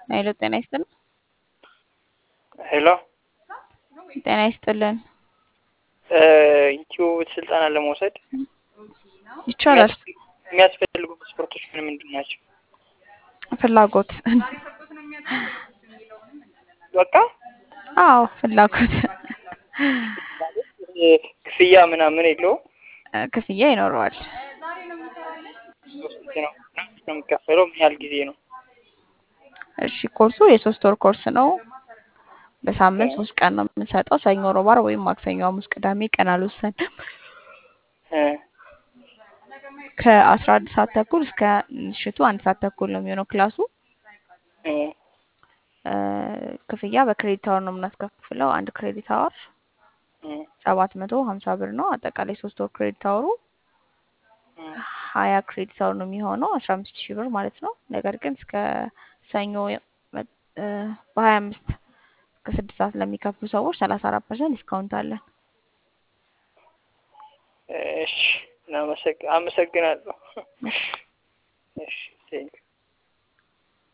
ሄሎ ጤና ይስጥልን። ሄሎ ጤና ይስጥልን። ዩቲዩብ ስልጠና ለመውሰድ ይቻላል። የሚያስፈልጉ መስፈርቶች ምን ምንድን ናቸው? ፍላጎት በቃ አዎ ፍላጎት ክፍያ ምናምን የለውም። እ፣ ክፍያ ይኖረዋል። ስንት ነው ነው የሚከፈለው? ምን ያህል ጊዜ ነው? እሺ ኮርሱ የሶስት ወር ኮርስ ነው። በሳምንት ሶስት ቀን ነው የምንሰጠው። ሰኞ፣ ሮብ፣ ዓርብ ወይም ማክሰኞ፣ ሐሙስ፣ ቅዳሜ ቀን አልወሰንም። እ፣ ከአስራ አንድ ሰዓት ተኩል እስከ ምሽቱ አንድ ሰዓት ተኩል ነው የሚሆነው ክላሱ። እ፣ እ፣ ክፍያ በክሬዲት አወር ነው የምናስከፍለው። አንድ ክሬዲት አወር እ፣ ሰባት መቶ ሀምሳ ብር ነው። አጠቃላይ ሶስት ወር ክሬዲት አወሩ እ፣ ሀያ ክሬዲት አወር ነው የሚሆነው አስራ አምስት ሺህ ብር ማለት ነው። ነገር ግን እስከ ሰኞ መ- እ፣ በሀያ አምስት እስከ ስድስት ሰዓት ለሚከፍሉ ሰዎች ሰላሳ አራት ፐርሰንት ዲስካውንት አለን። እሺ፣ እናመሰግ- አመሰግናለሁ። እሺ ቴንክ